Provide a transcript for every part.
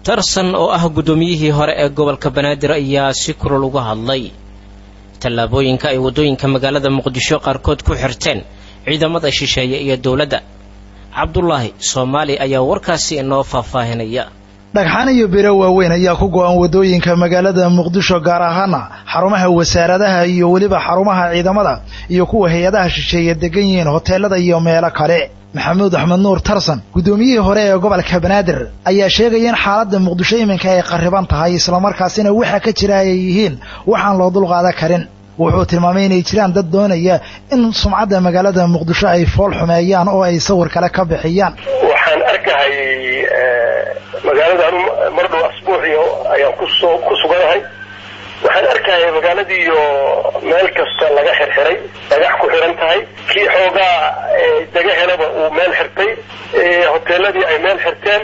tarsan oo ah guddoomiyihii hore ee gobolka banaadir ayaa si kulul uga hadlay tallaabooyinka ay waddooyinka magaalada muqdisho qaarkood ku xirteen ciidamada shisheeye iyo dowladda cabdulaahi soomaali ayaa warkaasi inoo faahfaahinaya dhagxaan iyo biro waaweyn ayaa ku go-an waddooyinka magaalada muqdisho gaar ahaana xarumaha wasaaradaha iyo weliba xarumaha ciidamada iyo kuwa hay-adaha shisheeye degan yihiin hoteelada iyo meelo kale maxamuud axmed nuur tarsan guddoomiyihii hore ee gobolka banaadir ayaa sheegaya in xaaladda muqdisho iminka ay qarriban tahay islamarkaasina waxa ka jira ay yihiin waxaan loo dulqaadan karin wuxuu tilmaamay inay jiraan dad doonaya in sumcadda magaalada muqdisho ay fool xumeeyaan oo ay sawir kale ka bixiyaan waxaan arkahay magaalada anu mar dhow asbuuciyo ayaan kusoo ku suganahay waxaan arkaya magaaladiiyo meel kasta laga xirxiray dhagax ku xiran tahay kii xoogaa daga helaba uu meel xirtay hoteeladii ay meel xirteen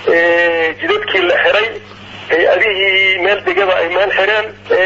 jidadkii la xiray hay-adihii meel degaba ay meel xireen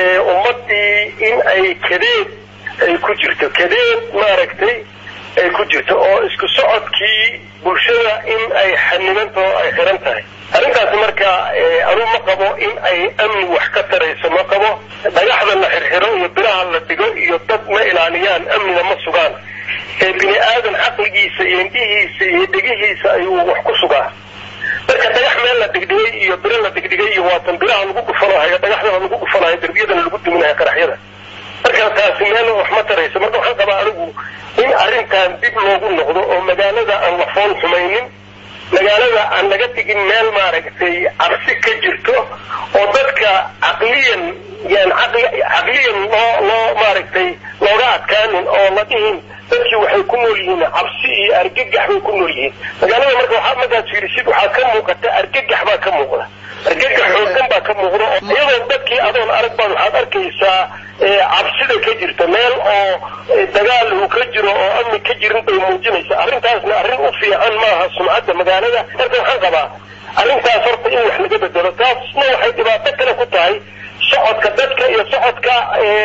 ummadii in ay kadeed ay ku jirto kadeed maaragtay ay ku jirto oo isku socodkii bulshada in ay xanibanto ay xiran tahay arrintaasi marka anuu ma qabo in ay amni wax ka tarayso ma qabo dhagaxda la xirxiro iyo biraha la dhigo iyo dad ma ilaaliyaan amnina ma sugaan ee bini aadan caqligiisa iyo indhihiisa iyo dhegihiisa ayuu wax ku sugaa marka dhagax meel la dhigdhigay iyo biro la dhigdhigay iyo waatan biraha lagu dhufanahayo dhagaxdana lagu dhufanayo derbiyadana lagu duminayo qaraxyada marka taasi meel wax ma tarayso marka waxaan qabaa anigu in arrintan dib loogu noqdo oo magaalada aan la fool xumaynin magaalada aan laga dhigin meel maaragtay cabsi ka jirto oo dadka caqliyan yan caqliyan loo loo maaragtay looga adkaanin oo la dhihin dadkii waxay ku nool yihiin cabsi iyo argagax bay ku nool yihiin magaalada marka waxaa markaad fiirisid waxaa ka muuqata argagax baa ka muuqda argagax xoogan baa ka muuqda oo iyadoo dadkii adoon arag baad waxaad arkaysaa cabsida ka jirta meel oo dagaal uu ka jiro oo amni ka jirin bay muujinaysa arrintaasna arrin u fiican maaha sumcadda magaalada marka waxaan qabaa arrintaas horta in wax laga bedelo taasna waxay dhibaato kale ku tahay socodka dadka iyo socodka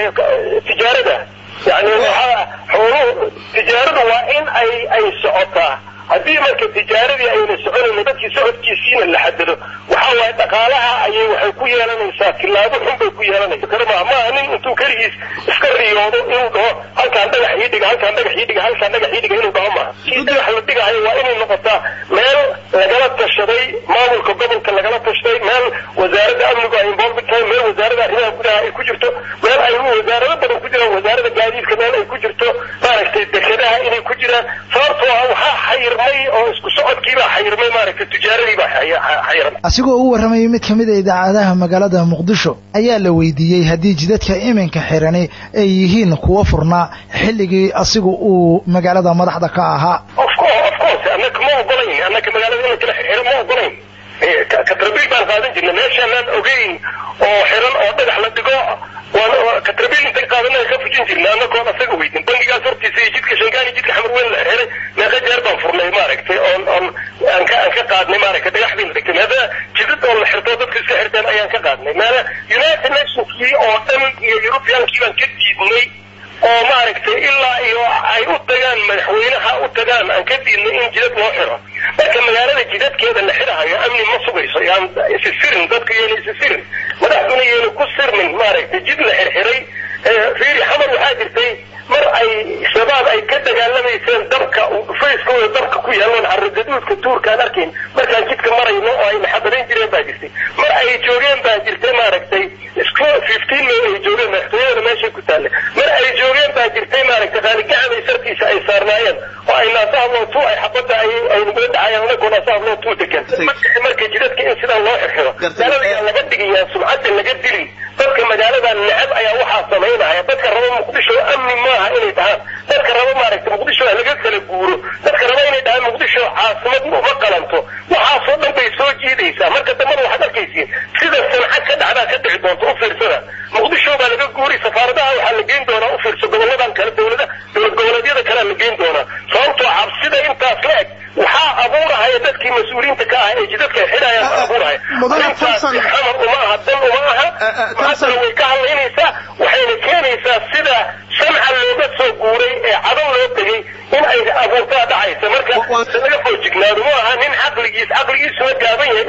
tijaarada yani waxaa xooluhu tijaaradu waa in ay ay socotaa haddii marka tijaaradii ayna soconayn dadkii socodkiisiina la xadado waxa waaye dhaqaalaha ayay waxay ku yeelanaysaa tilaabo xun bay ku yeelanaysa karmaa maaha nin intuu keligiis iska riyoodo inuu dhaho halkaan dhagax ii dhiga halkaan dhagax ii dhiga halkaan dhagax ii dhiga inuu dhaho maaha kii dhagax la dhigahayo waa inay noqotaa meel lagala tashaday maamulka gobolka lagala tashaday meel wasaaradda amnigu ay involved tahay meel wasaaradda arrimaha gudaha ay ku jirto meel ay wasaarado badan ku jiraan wasaaradda gaadiidka meel ay ku jirto maaragtay dekedaha inay ku jiraan sababtoo ah waxaa xayirmay oo isku socodkiibaa xayirmay maaragtay tijaaradiibaa xayirmay asigoo u warramayay mid ka mid a idaacadaha magaalada muqdisho ayaa la weydiiyey haddii jidadka iminka xirani ay yihiin kuwo furnaa xilligii asigu uu magaalada madaxda ka ahaa of course annaka ma ogolayn annaka magaalada in la kala xiro ma ogolayn katrabiil baan qaadan jirnay meeshaanaan ogeyn oo xiran oo dhagax la dhigo waan katrabiil intay qaadanay ka fujin jirnay annagoon asaga weydin bangigaas hortiisa iyo jidka shangaani jidka xamar weyn la xiray meeqa jeer baan furnay maaragtay oon oon aan ka aan ka qaadnay maaragtay dhagaxdii la dhigtay meeda jidad oo la xirto dadka iska xirteen ayaan ka qaadnay meela united nationskii oo dhan iyo europeankii baan ka diidnay oo maaragtay ilaa iyo ay u tagaan madaxweynaha u tagaan aan ka diidnay in jidad loo xiro marka magaalada jidadkeeda la xirahayo amni ma sugayso yaan isi sirin dadku yeena isi sirin madaxduna yeena ku sirmin maaragtay jid la xirxiray fiiri xamar waxaa jirtay mar ay shabaab ay ka dagaalamayseen dabka dhufayskooda dabka ku yaalaan carragaduudka tuurkaan arkayn markaan jidka marayno oo ay naxadarayn jireen baa jirtay mar ay joogeen baa jirtay maaragtay isku fifteen may ay joogeen madaxtooyada meeshay ku taallay mar ay joogeen baa jirtay maaragtay qaaligacanay sartiisa ay saarnaayeen oo ay naasahablootu ay xabadda ay ay nagula dhacayaan anagoo naasahablootu degan marka jidadka in sidaa loo xirxiro magaalada laga dhigayaa sumcadda laga dilin dadka magaalada necab ayaa waxaa samaynaya dadka raba muqdisho amni maaha inay dhahaan dadka raba maaragtay muqdisho laga kala guuro dadka raba inay dhahaan muqdisho caasimad uma qalanto waxaasoo dhan bay soo jiidaysaa marka dambana waxaad arkaysiin sida sanca ka dhacdaa ka dhici doonta u fiirsada muqdisho baa laga guuri safaaradaha waxaa la geyn doonaa u fiirso goboladan kale dowlada dowlad goboleedyada kalea la geyn doonaa sababtoo cabsida intaas la eg waxaa abuurahaya dadkii mas-uuliyiinta ka ah ee jidadka xidhayaan abuurahaya arrintaasi xamar uma aha dan uma aha maantana way ka hadlaynaysaa waxayna keenaysaa sida samca looga soo guuray ee cadow loo tegay in ay abuurtaa dhacaysa marka laga foojignaado ma aha nin caqligiis caqligiisuna gaaban yahay inuu ku fekero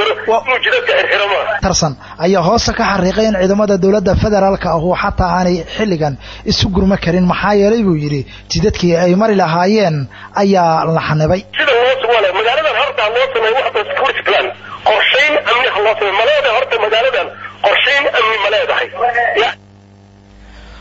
karo inuu jidadka xirxiro maaha tarsan ayaa hoosta ka xariiqay in ciidamada dowladda federaalka ahu xataa aanay xilligan isu gurma karin maxaa yeelay buu yidhi jidadkii ay mari lahaayeen ayaa la xanibay sida loo wala magaaladan horta loo sameeyo waxba security plan qorshayn amni ha loo sameeyo ma leedahay horta magaaladan qorshayn amni ma leedahay